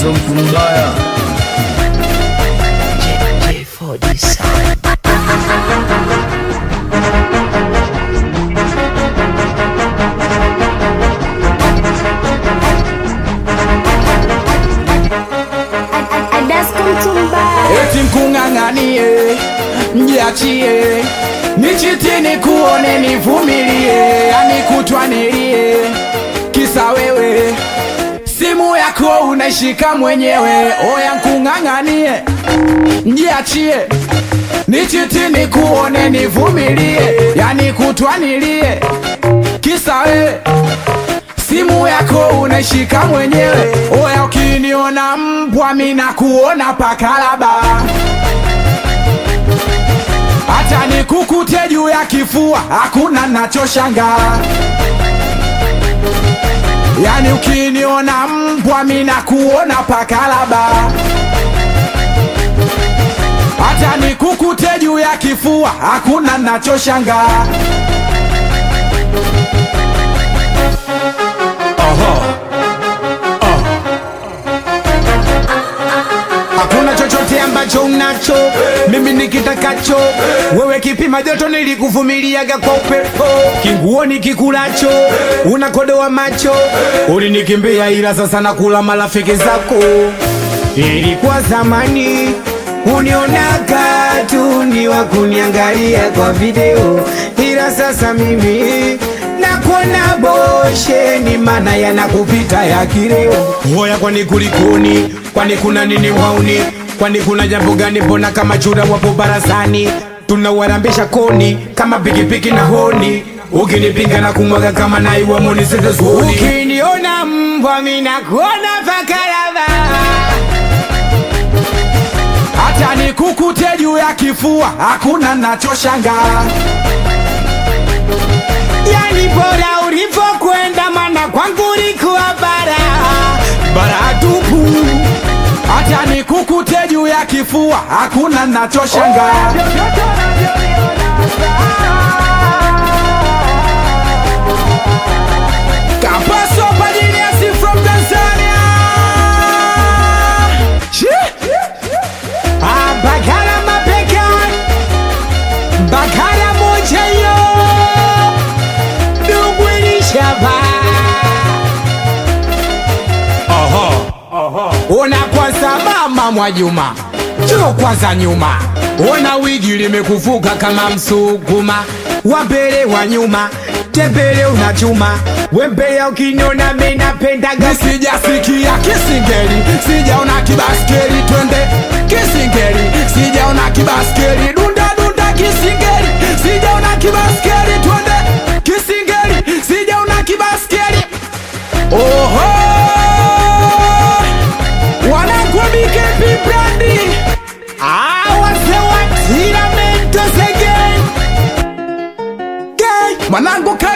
so mtu mbaya J4D Sound. eti mkung'ang'anie mjiachie nichitini kuone nivumilie yani kutwa nilie kisa wewe simu yako unaishika mwenyewe oya mkung'ang'anie mjiachie nichitini kuone nivumilie yani kutwa nilie kisa wewe simu yako unaishika mwenyewe oya ukiniona mbwa mina kuona pakalaba hata nikukute juu ya kifua hakuna nachoshanga yani ukiniona mbwa mina kuona pakalaba hata nikukute juu ya kifua hakuna nachoshanga hakuna chochote ambacho unacho mimi nikitakacho wewe kipima joto nilikuvumiliaga kwa upepo kinguo nikikulacho unakodoa macho ulinikimbia ila sasa nakula marafiki zako ilikuwa zamani unionaga tu ni wa kuniangalia kwa video ila sasa mimi nakuona bosheni mana yanakupita ya kileo hoya kwani kulikuni kwani kuna nini wauni kwani kuna jambo gani mbona kama chura wapo barazani tunawarambisha koni kama pikipiki na honi ukinipinga na kumwaga kama naiwa monisetozuoni ukiniona mbwa minakuona pakalava hata nikukute juu ya kifua hakuna nachoshanga yani bora ulivyokwenda mana kwangu ulikuwa bara bara tupu hata nikukute juu ya kifua hakuna nachoshanga Kapaso Pajiniasi from Tanzania Shit. Ah, Bagara mapeka Bagara moja yo Dugwilishaba Ona kwanza mama Mwajuma Chuo kwanza nyuma Ona wigi limekuvuka kama msukuma wa mbele wa nyuma tembele unachuma wembea ukiniona mimi napendaga Sijasikia kisingeli sijaona kibaskeli twende kisingeli sijaona kibaskeli dunda dunda kisingeli sijaona kibaskeli twende kisingeli sijaona kibaskeli oho wanangu wa BKP brandi awase wa Tiramento again mwanangu ka